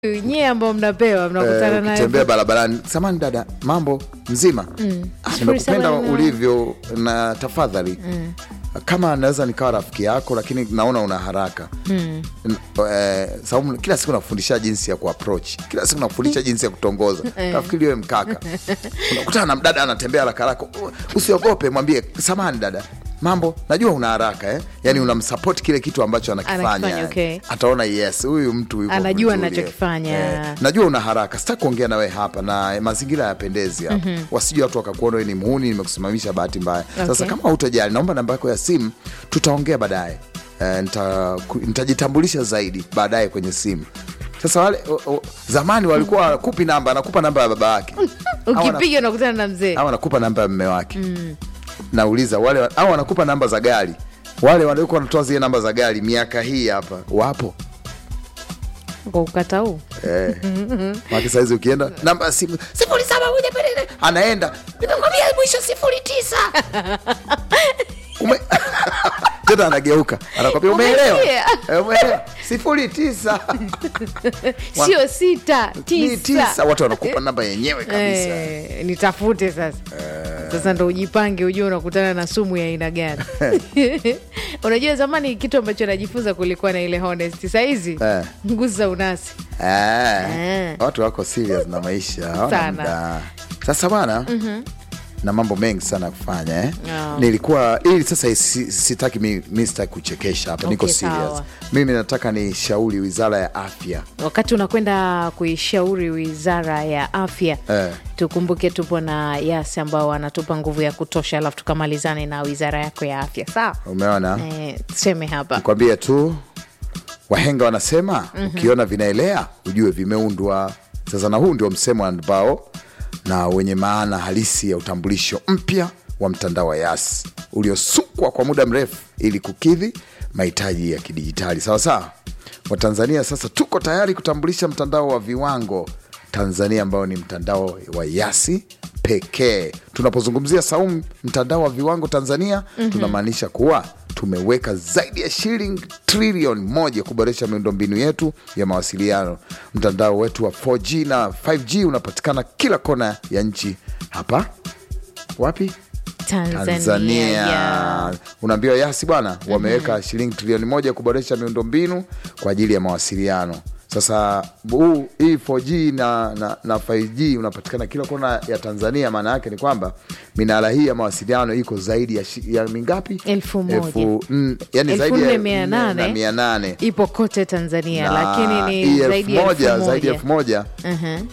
nyie ambao mnapewa mnakutana Eh, naye ukitembea barabarani, samani dada, mambo mzima? Ah, Sifuri nimekupenda saba na- ulivyo na tafadhali kama naweza nikawa rafiki yako, lakini naona una haraka N- eh, sababu kila siku nakufundisha jinsi ya kuapproach, kila siku nakufundisha jinsi ya kutongoza. Nafikiri wewe mkaka, unakutana na mdada anatembea haraka haraka, u- usiogope, mwambie samani dada, mambo, najua una haraka eh? Yani unamsupport kile kitu ambacho anakifanya, Anakifanya, eh. okay. ataona yes, huyu mtu yuko Anajua vizuri, anachokifanya. eh. najua una haraka, sitaki kuongea nawe hapa na mazingira yapendezi hapa wasije watu wakakuona wewe ni muhuni, nimekusimamisha bahati mbaya. Sasa Okay. kama hutojali, naomba namba yako ya simu, tutaongea baadaye. Eh, nita- ku- nitajitambulisha zaidi baadaye kwenye simu. Sasa wale o, o, zamani walikuwa wakupi namba, anakupa namba ya baba yake ukipiga unakutana na mzee au anakupa namba ya mme wake nauliza wale au anakupa namba za gari wale waliokuwa wanatoa zile namba za gari miaka hii hapa wapo kwa ukata huu Eh. Maki saizi ukienda namba ya simu sifuri saba moja mbili anaenda nimekwambia mwisho sifuri tisa Ume... tena anageuka anakwambia umeelewa Umesikia? Eh, umeelewa sifuri tisa sio sita ni tisa tisa watu wanakupa namba yenyewe kabisa Eh, nitafute sasa sasa ndo ujipange ujue unakutana na sumu ya aina gani unajua zamani kitu ambacho najifunza kulikuwa na ile honest sahizi Eh. nguza unasi Eh, Eh. watu wako serious na maisha hawana Sana. muda. Sasa bwana na mambo mengi sana ya kufanya eh. Oh. Nilikuwa ili sasa si- sitaki mi, mi sitaki kuchekesha hapa, niko Okay, serious. sawa. Mimi nataka ni shauri wizara ya afya wakati unakwenda kuishauri wizara ya afya Eh. tukumbuke tupo na yasi ambao wanatupa nguvu ya kutosha alafu tukamalizane na wizara yako ya afya sawa umeona eh, tuseme hapa nikwambie tu wahenga wanasema ukiona vinaelea ujue vimeundwa sasa na huu ndio msemo ambao na wenye maana halisi ya utambulisho mpya wa mtandao wa yas uliosukwa kwa muda mrefu ili kukidhi mahitaji ya kidijitali sawasawa watanzania sasa tuko tayari kutambulisha mtandao wa viwango tanzania ambao ni mtandao wa yasi pekee tunapozungumzia saumu mtandao wa viwango tanzania tunamaanisha kuwa tumeweka zaidi ya shilingi trilioni moja kuboresha miundombinu yetu ya mawasiliano. Mtandao wetu wa 4G na 5G unapatikana kila kona ya nchi. Hapa wapi? tanzania, Tanzania. ya- Unaambiwa Yasi bwana, wameweka shilingi trilioni moja kuboresha miundombinu kwa ajili ya mawasiliano. Sasa huu hii 4G na, na, na 5G unapatikana kila kona ya Tanzania. Maana yake ni kwamba minara hii ya mawasiliano iko zaidi ya, shi- ya mingapi? Elfu moja. Elfu, mm, yani Elfu zaidi ya nne mia nane. na mia nane ipo kote tanzania Na lakini hii ni elfu zaidi ya moja elfu zaidi ya moja elfu moja Mhm.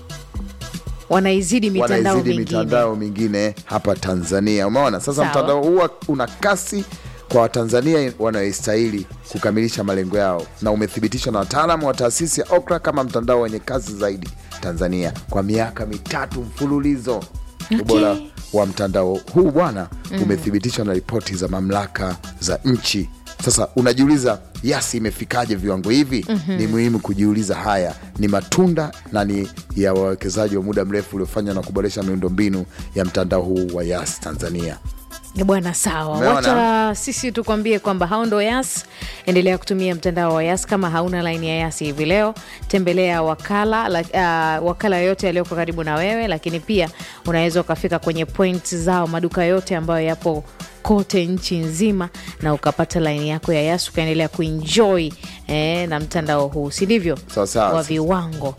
wanaizidi mitandao wanaizidi mingine mitandao mingine hapa Tanzania. Umeona sasa, Sawa. mtandao huu una kasi kwa Watanzania wanaostahili kukamilisha malengo yao, na umethibitishwa na wataalamu wa taasisi ya OKRA kama mtandao wenye kasi zaidi Tanzania kwa miaka mitatu mfululizo. Ubora wa mtandao huu bwana umethibitishwa na ripoti za mamlaka za nchi. Sasa unajiuliza Yasi imefikaje viwango hivi? Ni muhimu kujiuliza. Haya ni matunda na ni ya wawekezaji wa muda mrefu uliofanywa na kuboresha miundombinu ya mtandao huu wa Yas Tanzania. Eh, bwana sawa Umeona? wacha sisi tukwambie kwamba hao ndo yas endelea kutumia mtandao wa yas kama hauna laini ya yas hivi leo tembelea wakala la, uh, wakala yoyote yaliyoko karibu na wewe lakini pia unaweza ukafika kwenye point zao maduka yote ambayo yapo kote nchi nzima na ukapata laini yako ya yas ukaendelea kuenjoy eh, na mtandao huu si ndivyo Sawa sawa. wa viwango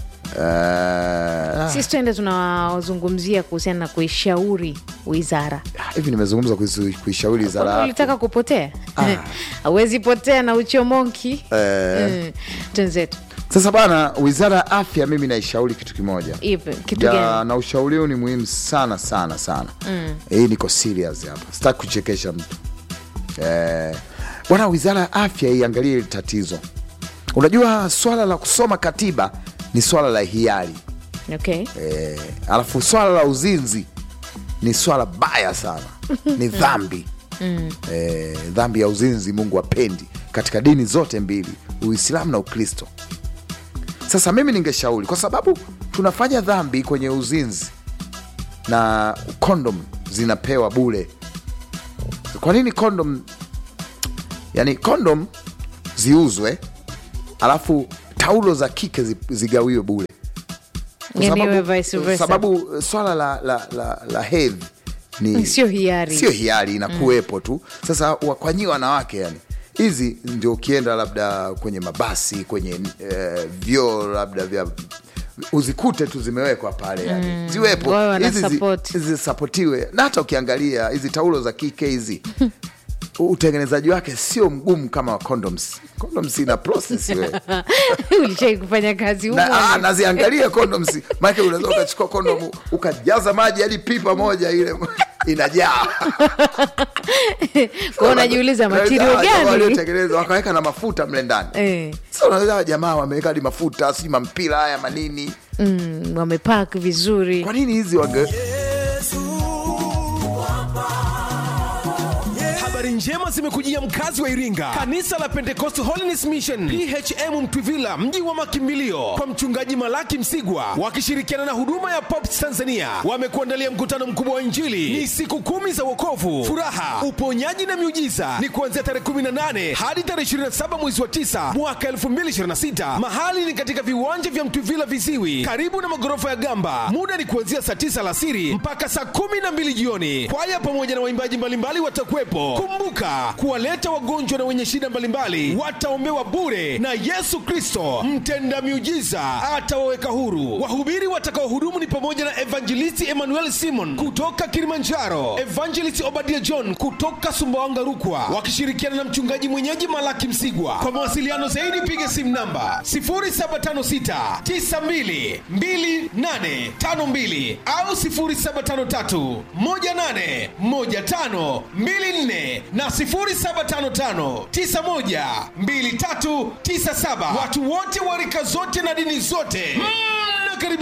Eh, sisi tuende tunawazungumzia kuhusiana na kuishauri wizara hivi nimezungumza kuhusu- kuishauri wizara Kwani ya ulitaka kupotea hauwezi potea na uchomonki Eh. Mm. twenzetu Sasa bana, wizara ya afya, mimi naishauri kitu kimoja ipi kitu ya, gani na ushauri huu ni muhimu sana sana sana mm. Hii niko serious hapa, sitaki kuchekesha mtu eh, bwana. Wizara ya afya iangalie hili tatizo. Unajua swala la kusoma katiba ni swala la hiari okay eh, alafu swala la uzinzi ni swala baya sana, ni dhambi eh, dhambi ya uzinzi Mungu apendi katika dini zote mbili, Uislamu na Ukristo. Sasa mimi ningeshauri, kwa sababu tunafanya dhambi kwenye uzinzi na kondom zinapewa bure. Kwa nini kondom, yani kondom ziuzwe alafu taulo za kike zi- zigawiwe bure Kwa Yani sababu- iwe vice versa. sababu eh, swala la, la, la, la hedhi ni Sio hiari. sio hiari inakuwepo tu sasa wa- kwa nyi wanawake yani hizi ndio ukienda labda kwenye mabasi kwenye eh, vyoo labda vya uzikute tu zimewekwa pale yani ziwepo Wawe wana hizi zi- support. zisapotiwe na hata ukiangalia hizi taulo za kike hizi utengenezaji wake sio mgumu kama wa condoms condoms ina process wewe ulishai kufanya kazi humo na, ah, naziangalia condoms maana unaweza ukachukua condom ukajaza maji hadi pipa moja ile inajaa kwao unajiuliza Ah, matirio jamaa gani waliotengeneza wakaweka na mafuta mle ndani Eh. sasa unaweza hawa jamaa wameweka hadi mafuta sijui mampira haya manini mm, wamepak vizuri kwa nini hizi wage habari njema zimekujia mkazi wa iringa kanisa la pentecost holiness mission phm mtwivila mji wa makimbilio kwa mchungaji malaki msigwa wakishirikiana na huduma ya pops tanzania wamekuandalia mkutano mkubwa wa injili ni siku kumi za wokovu furaha uponyaji na miujiza ni kuanzia tarehe 18 hadi tarehe 27 mwezi wa 9 mwaka 2026 mahali ni katika viwanja vya mtwivila viziwi karibu na magorofa ya gamba muda ni kuanzia saa 9 alasiri mpaka saa 12 jioni kwaya pamoja na waimbaji mbalimbali watakuwepo kumbuka kuwaleta wagonjwa na wenye shida mbalimbali wataombewa bure na yesu kristo mtenda miujiza atawaweka huru wahubiri watakaohudumu ni pamoja na evangelisti emmanuel simon kutoka kilimanjaro evangelist obadia john kutoka sumbawanga rukwa wakishirikiana na mchungaji mwenyeji malaki msigwa kwa mawasiliano zaidi piga simu namba 0756 92 2852 au 0753 18 15 24 na 0755 91 2397 watu wote wa rika zote na dini zote mm.